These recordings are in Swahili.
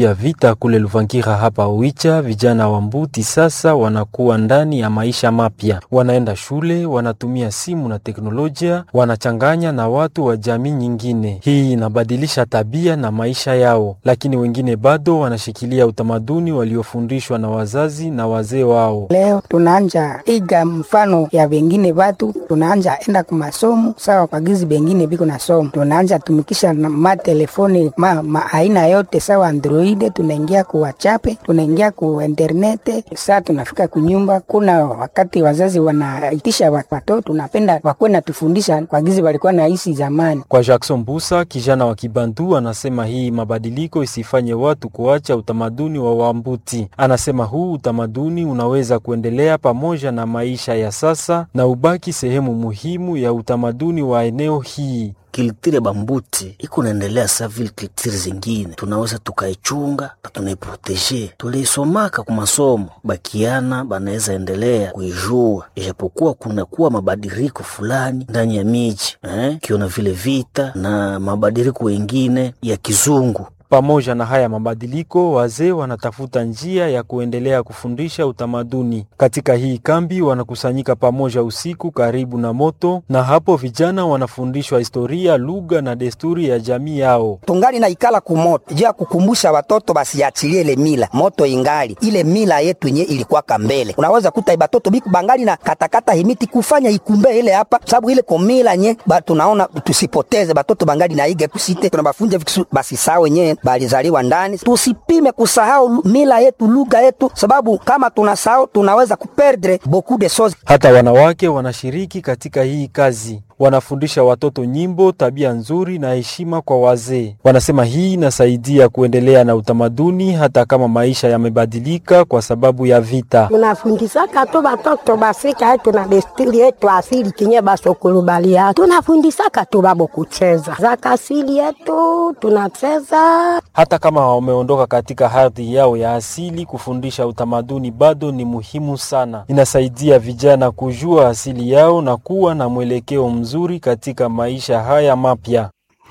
ya vita kule Luvangira hapa Oicha, vijana wa Mbuti sasa wanakuwa ndani ya maisha mapya, wanaenda shule, wanatumia simu na teknolojia, wanachanganya na watu wa jamii nyingine. Hii inabadilisha tabia na maisha yao, lakini wengine bado wanashikilia utamaduni waliofundishwa na wazazi na wazee wao. Leo tunaanja iga mfano ya wengine watu, tunaanja enda kumasomo sawa kwa gizi bengine biko na somo, tunaanja tumikisha matelefoni ma, ma aina yote sawa Android, tunaingia ku WhatsApp, tunaingia ku internet. Saa tunafika kunyumba, kuna wakati wazazi wanaitisha watoto, tunapenda wakuwe natufundisha kwa gizi walikuwa naishi zamani. Kwa Jackson Busa, kijana wa Kibantu, anasema hii mabadiliko isifanye watu kuacha utamaduni wa Wambuti. Anasema huu utamaduni unaweza kuendelea pamoja na maisha ya sasa na ubaki sehemu muhimu ya utamaduni wa eneo hii. Kiltire bambuti iko naendelea sa vile kiltire zingine, tunaweza tukaichunga na tunaiproteje. Tuliisomaka ku masomo, bakiana banaweza endelea kuijua, ijapokuwa kunakuwa mabadiliko fulani ndani ya miji eh, kiona vile vita na mabadiliko wengine ya kizungu pamoja na haya mabadiliko, wazee wanatafuta njia ya kuendelea kufundisha utamaduni. Katika hii kambi wanakusanyika pamoja usiku karibu na moto, na hapo vijana wanafundishwa historia, lugha na desturi ya jamii yao. tungali na ikala kumoto juu ya kukumbusha watoto basiachilie ile mila moto ingali ile mila yetu yenye ilikuwaka mbele. Unaweza kuta batoto biku bangali na katakata himiti kufanya ikumbe ile hapa, sababu ile komila nye ba, tunaona tusipoteze batoto bangali na ige kusite tunabafunja vitu basi sawa wenyewe balizaliwa ndani. Tusipime kusahau mila yetu lugha yetu, sababu kama tunasahau tunaweza kuperdre beaucoup de choses. Hata wanawake wanashiriki katika hii kazi wanafundisha watoto nyimbo, tabia nzuri na heshima kwa wazee. Wanasema hii inasaidia kuendelea na utamaduni hata kama maisha yamebadilika kwa sababu ya vita. tunafundisaka tu batoto basika yetu na desturi yetu asili kinye basokulubaliaka tunafundisaka tu babo kucheza zaka asili yetu tunacheza Hata kama wameondoka katika ardhi yao ya asili, kufundisha utamaduni bado ni muhimu sana. Inasaidia vijana kujua asili yao na kuwa na mwelekeo mzuri katika maisha haya mapya.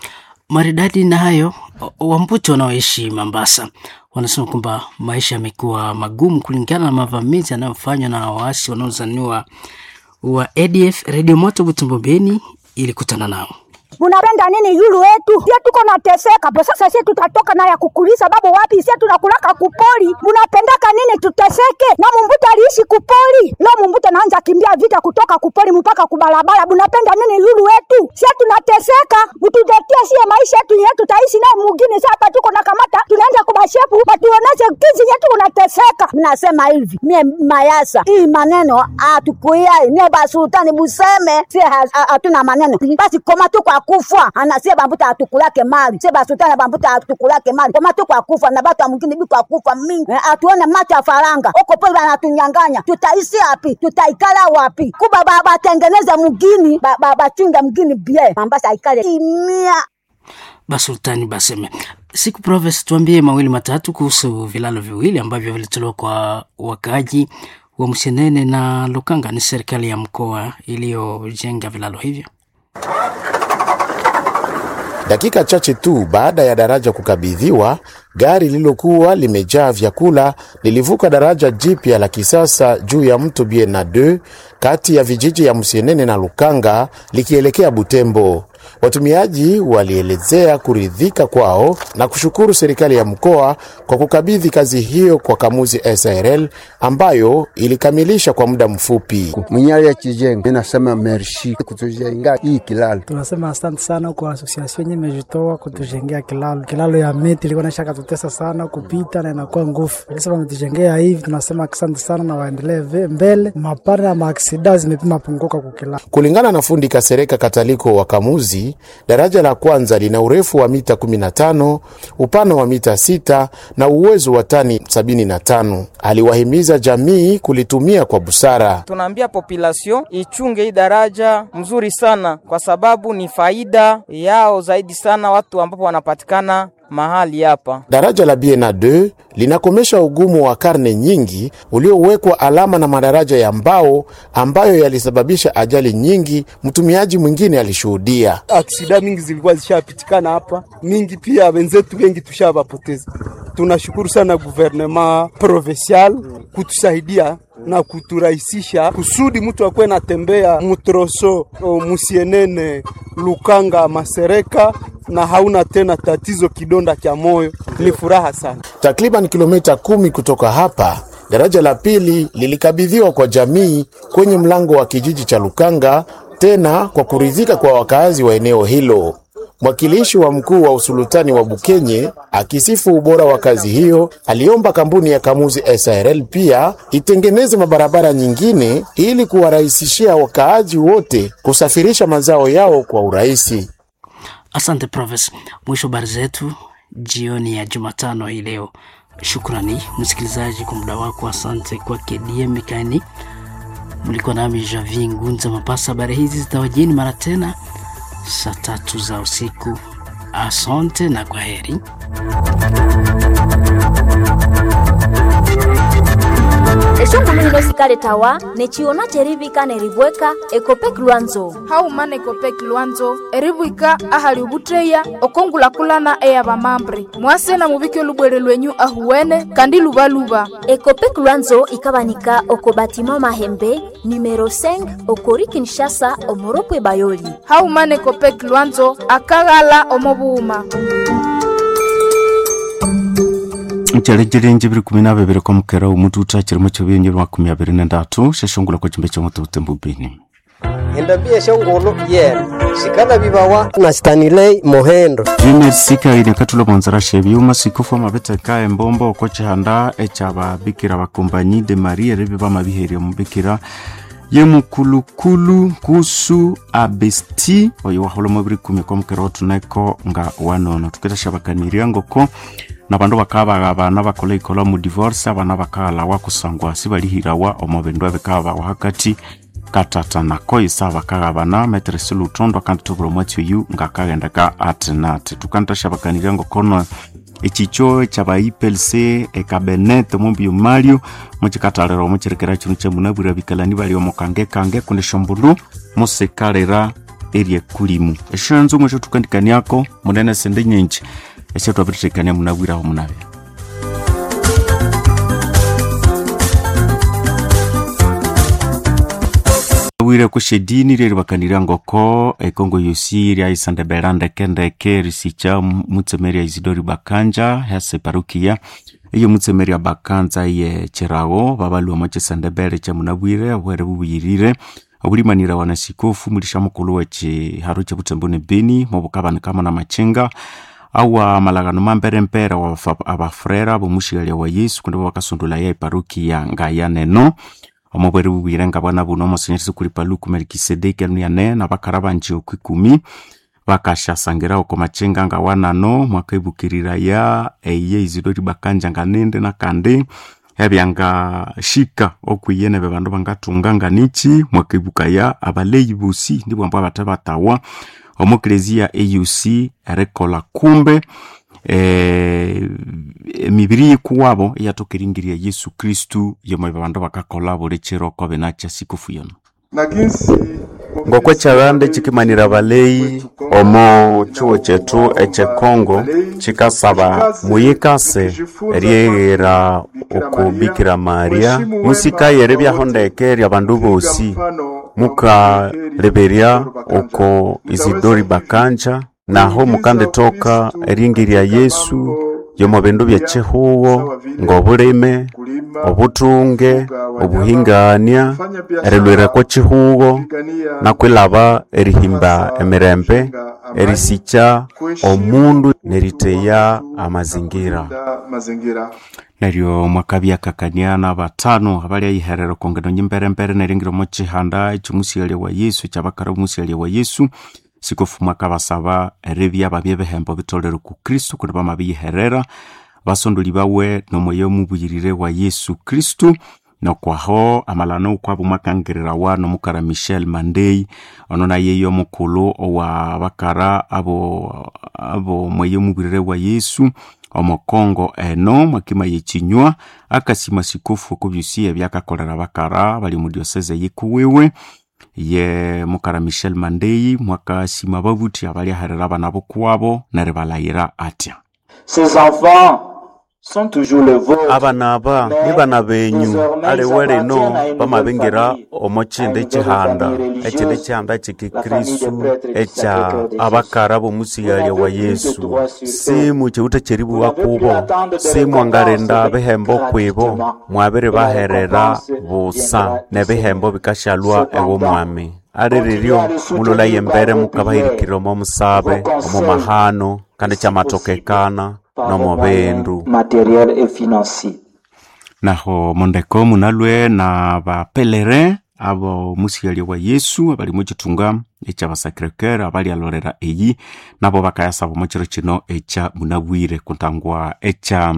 Maridadi na hayo, Wambuti wanaoishi Mombasa wanasema kwamba maisha yamekuwa magumu kulingana na mavamizi yanayofanywa na waasi wanaozaniwa wa ADF. Redio Moto Butembo Beni ilikutana nao. munapenda nini yulu wetu sie tuko nateseka po sasa sie tutatoka na ya kukulisa babu wapi sie tunakulaka kupoli munapendaka nini tuteseke na mumbuta aliishi kupoli lo mumbuta naanza kimbia vita kutoka kupoli mpaka kubalabala munapenda nini yulu wetu sie tunateseka mututetie sie maisha yetu nye tutaishi naye mugini sa hapa tuko na kamata tunaenda kubashefu batuoneshe kizi yetu unateseka mnasema hivi mie mayasa hii maneno atukuyai mie basultani buseme sie hatuna maneno basi koma tu kwa kufa anasie bambuta atukulake mali sie basultani bambuta atukulake mali koma tu kwa kufa na batu mwingine bi kwa kufa mingi Eh, atuone macho ya faranga huko pole banatunyanganya tutaishi wapi tutaikala wapi kuba ba- batengeneze mugini ba- ba- bachunge mgini bie mambasa aikale kimia Basultani Baseme. Siku Proves, tuambie mawili matatu kuhusu vilalo viwili ambavyo vilitolewa kwa wakaaji wa Msenene na Lukanga. Ni serikali ya mkoa iliyojenga vilalo hivyo. Dakika chache tu baada ya daraja kukabidhiwa, gari lililokuwa limejaa vyakula lilivuka daraja jipya la kisasa juu ya mto Biena 2 kati ya vijiji ya Msienene na Lukanga likielekea Butembo. Watumiaji walielezea kuridhika kwao na kushukuru serikali ya mkoa kwa kukabidhi kazi hiyo kwa Kamuzi SRL ambayo ilikamilisha kwa muda mfupi. mwenyali ya kijengo inasema merci kutujenga hii kilalo. Tunasema asante sana kwa asosiasio yenye imejitoa kutujengea kilalo. Kilalo ya miti ilikuwa naisha katutesa sana kupita na inakuwa nguvu, lakini wametujengea hivi, tunasema asante sana na waendelee ve- mbele. Mapara ya maaksida zimepima punguka kwa kilalo. Kulingana na fundi Kasereka Kataliko wa Kamuzi, daraja la kwanza lina urefu wa mita 15, upana wa mita 6 na uwezo wa tani 75. Aliwahimiza jamii kulitumia kwa busara. tunaambia population ichunge hii daraja mzuri sana, kwa sababu ni faida yao zaidi sana watu ambapo wanapatikana mahali hapa. Daraja la Biena 2 linakomesha ugumu wa karne nyingi uliowekwa alama na madaraja ya mbao ambayo yalisababisha ajali nyingi. Mtumiaji mwingine alishuhudia aksida mingi zilikuwa zishapitikana hapa mingi, pia wenzetu wengi tushavapoteza. Tunashukuru sana guvernema provincial kutusaidia na kuturahisisha kusudi mtu akuwe natembea mutroso musienene Lukanga Masereka na hauna tena tatizo kidonda cha moyo. Ni furaha sana. Takriban kilomita kumi kutoka hapa, daraja la pili lilikabidhiwa kwa jamii kwenye mlango wa kijiji cha Lukanga, tena kwa kuridhika kwa wakazi wa eneo hilo. Mwakilishi wa mkuu wa usultani wa Bukenye akisifu ubora wa kazi hiyo, aliomba kampuni ya Kamuzi SARL pia itengeneze mabarabara nyingine ili kuwarahisishia wakaaji wote kusafirisha mazao yao kwa urahisi. Asante Profes. Mwisho habari zetu jioni ya Jumatano hii leo. Shukrani msikilizaji kwa muda wako. Asante kwake DM Mikani. Mlikuwa nami Javi Ngunza Mapasa. Habari hizi zitawajini mara tena saa tatu za usiku. Asante na kwa heri. eshongulu hino sikale tawa nechiona cherivika nerivweka ekopek lwanzo haumana ekopek lwanzo erivwika ahali ovutteya okongulakulana eya vamambre mwasena muvike olubwere lwenyu ahuwene kandi luvaluva ekopek lwanzo ikavanika oko batima mahembe numero 5 okori kinshasa omoropwe bayoli haumana ekopek lwanzo akaghala omovuuma ncerejerenje biri kumi na bibiri kwa mukera umutu utakirimo cyo binyi makumi abiri na ndatu sheshongula kwa chimbe cyo mutu mbubini endabia shongolo yena shikala bibawa na stanilei mohendo junior sika ine katulo bonzara shebyuma sikufu amabete ka embombo oko chihanda echaba bikira bakombanyi de maria rebi bamabiheria mubikira ye mukulukulu kusu abesti oyo waholomo biri kumi kwa mukera otuneko nga wanono tukitashabakaniria ngoko na bandu bakaba bana bakola ikola mu divorce abana bakala wakusangwa sibalihirawa omo bindu ebikaba wakati katata nako isa bakagabana metresi lutondo kandi tubura omwatsi oyu ngakagendeka ati nati tukantashabakanirya ngokono echicho chaba iplc ekabenet omumbio mario muchikatalera omuchirekera chinu chemunabwira bikalani bali omukange kange kundi shombulu musikalera erie kulimu eshanzu mwecho tukandikaniako munene sende nyenji ese twabiritekania munabwiraho munabe wire kushedini riri bakanira ngoko ekongo yosi ryaisandebera ndekendeke risicha mutsemeri ya isidori bakanja hase parukia iyo mutsemeri ya bakanza ye chirago babalua mwachesandebere cha munabwire bwere bubuyirire obulimanira wanasikofu mulisha mukulu wechi haru cha butembone beni mobukabani kama na machenga awa malagano mamperempere wa abafrera bomushigalia wa yesu kundi bakasundula ya iparukia ngaya neno omobwere bubwire nga bwana buno omosenyerisi kuri paluku melikisedeki anuiane na bakara banje oku ikumi bakashasangira oko machenga nga wanano mwaka ibukirira ya eye izidori bakanja nga nende nakandi ebyanga shika okwiyene be bandu bangatunga nga nichi mwaka ibuka ya abaleyi busi ndibwo ambwo abate batawa omukelezia auc erekola kumbe eh, emibiri yikuwabo eyatokeringirya yesu kristu yomo bandu bakakola buli chiro kobe nacha sikufu yono ngoko chagande chikimanira baleyi omo chuo chetu echekongo chikasaba muyikase eryeghera okubikira maria musikayere byahondeke rya bandu bosi mukaleberya oko isidori bakanja naho mukandetoka eringi rya yesu yomo bindu bya chihuwo ng'obulime obutunge obuhingania erilwirako chihuwo nakwilaba erihimba emirembe erisicha omundu neriteya amazingira neryo mwakabyakakaniana batano abalyayiherera kongeno nyimberembere neringiro mo chihanda echimusialia wa yesu ekyabakara omusialia wa yesu sikofu mwaka basaba eribya babye behembo bitolere ku kristu kundi bamabiyiherera basondoli bawe nomweyo mubuyirire wa yesu kristu nokwaho amalano ukwabo mwakangirira wano mukara michel mandei ono naye omukulu owa bakara abo abo mweye omubirire wa yesu omukongo eno mwakima yechinywa akasima sikofu okubyusi ebyakakolera bakara bali mu dioseze yikuwiwe ye mukara michel mandei mwakasima babuti abali aherera abana bokwabo neribalayira atya Ces enfants sont toujours le vôtre. abana aba ni bana benyu aliwe lino bamabingira omo chindi chihanda echindi chihanda chikikristu echa abakara bomusigalya wa yesu simu chiuta cheribuwa kubo simwangarinda bihembo kwibo mwabiri baherera busa ne bihembo bikashalwa ewo mwami ali riryo mululaye embere mukabahirikirira omo musabe omo mahano kandi chamatokekana nomo bindu matériel et financier. naho mondeko munalwe na bapelere abo musigalya wa yesu abali muchitunga echa basacrecoeur abali alorera eyi nabo bakayasaba mochiro chino echa munabwire kuntangwa echa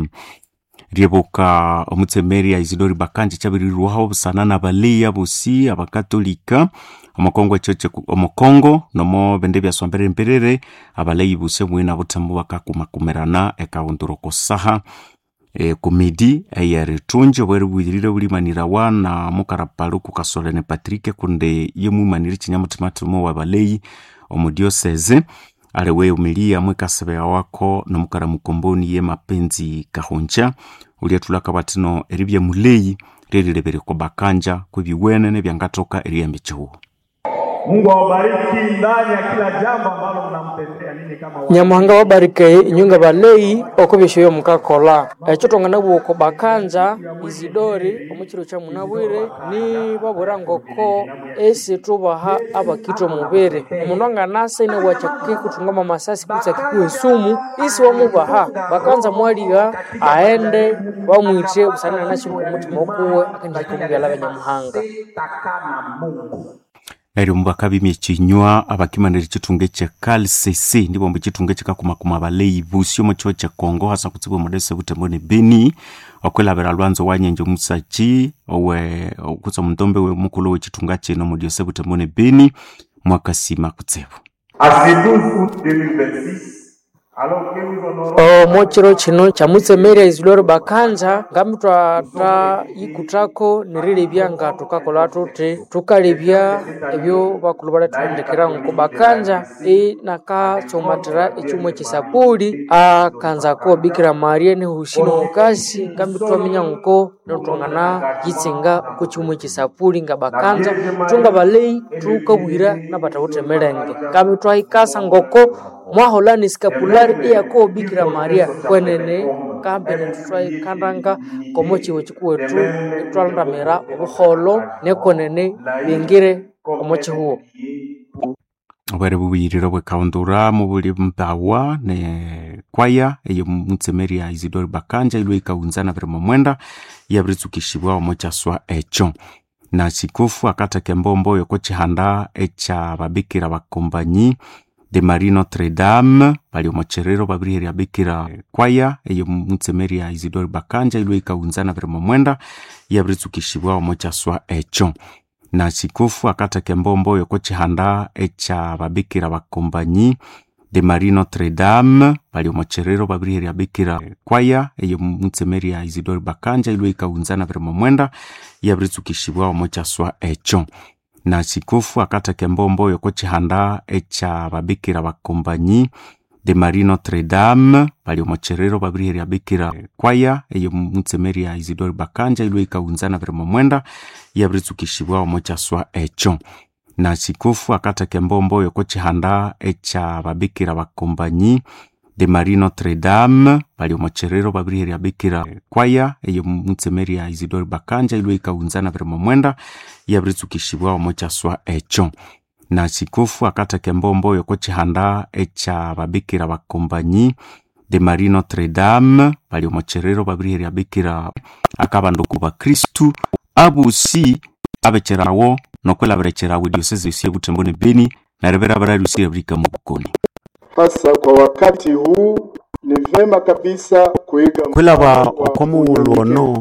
ryebuka omutsemeri isidori bakanje chabirirwaho busana na baleya bosi abakatolika omukongo echo cheku- omukongo nomo bende byaswambere mperere abaleyi buse mwina butemu bakakumakumirana ekaunduro kosaha e, kumidi eyeritunji obweri bwirire bulimanirawa na mukarapalo kukasolene patrike kunde ye mwimanire chinyamutimatimo wa baleyi omudioseze aliwe umilia mwikasebea wako nomukara mukomboni ye mapenzi kahonja uliatulaka batino eribya muleyi lelilebere kwa bakanja kwebiwene nebyangatoka eriyambi chihuo Mungu awabariki ndani ya kila jambo ambalo mnampendea ninyi kama wa- nyamuhanga wabarike inyunga baleyi okubishoyo mukakola ekyo tongana bwoko bakanja izidori omukiro kya munabwire ni babura ngoko esi tubaha abakitwa mubere omundu anganasa ine wakyakike kuthungama amasasi kutsa kikuwa esumu isi wamubaha bakanza mwaliga aende bamwithe busana nashinga omutima okuwe akendihika omubyala banyamuhanga neryo mubaka bimya ekinywa abakimanira ekitunga ekye calcc ndibo mbu ekitunga ekikakumakuma abaleyi busi omu kiho kyekongo hasa kutsibwa omudese butembo ne beni okwilabira lwanzo wanyenje omusachi owe okutsa omuntombe mukulu w'ekitunga kino mu diose butembo ne beni mwakasima kutsibu À ce 12 août 2026, alors que nous honorons omo chiro chino cha mutsemeri isidori bakanja ngami twata yikutako nirilebya nga tukakola tuti tukalebya ebyo bakulu bali tuhendekera nko bakanja inakatsomatira echumwe chisapuli akanzako bikira maria nihushino mukasi ngambi twaminya nko notongana yitsinga ku chumwe chisapuli nga bakanja tunga baleyi tukabwira nabatawutemelenge ngambi twahikasa ngoko mwaholani skapulari iyako bikira maria kwenene kambene tutwaikandanga komo chiwo chikuwetu itwalandamira obuholo nekwenene bingire omo chihuo obwere bubuyiriro bwekaundura mubuli mbawa ne kwaya eyo mutsemeri ya isidori bakanja ilwe ikaunzana biri momwenda yabiritsukishibwa omo kyaswa ekyo na sikofu akataka embombo yoko chihanda echa babikira bakombanyi de marie notre dame bali omo cherero babiriheri bikira kwaya eyo mutsemeri ya isidori bakanja ilwe ikaunzana biri momwenda yabiritsukishibwa omo kyaswa ekyo na sikofu akataka embombo yoko chihanda echa babikira bakombanyi de marie notre dame bali omo cherero babiriheri bikira kwaya eyo mutsemeri ya isidori bakanja ilwe ikaunzana biri momwenda yabiritsukishibwa omo kyaswa ekyo na sikofu akataka embombo yoko chihanda echa babikira bakombanyi de marie notre dame bali omo cherero babiriheri bikira kwaya eyo mutsemeri ya isidori bakanja ilwe ikaunzana biri momwenda yabiritsukishibwa omo kyaswa ekyo na sikofu akataka embombo yoko chihanda echa babikira bakombanyi de marie notre dame bali omo cherero babiriheri bikira kwaya eyo mutsemeri ya isidori bakanja ilwe ikaunzana biri momwenda yabiritsukishibwa omo kyaswa ekyo na sikofu akataka embombo yoko chihanda echa babikira bakombanyi de marie notre dame bali omo cherero babiriheri bikira akabanduku bakristu abusi abecherawo nokwelabirekerawo diosese yosi ebutembo ne beni narebera bararusi ebrika mu bukoni Hasa kwa wakati huu ni vema kabisa kuiga kwilaba okomuwulu ono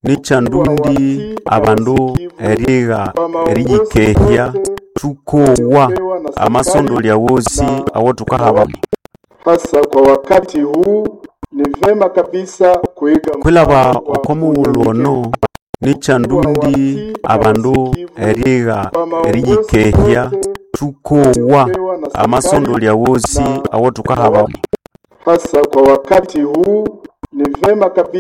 nichandundi abandu eriga eriyikehya tukowa amasondoli awosi awo tukahaba hasa kwa wakati huu ni vema kabisa kuiga kwilaba okomuwulu ono nichandundi abandu eriga eriyikehya tukowa amasondoli awosi awo tukahaba hasa kwa wakati huu ni vema kabisa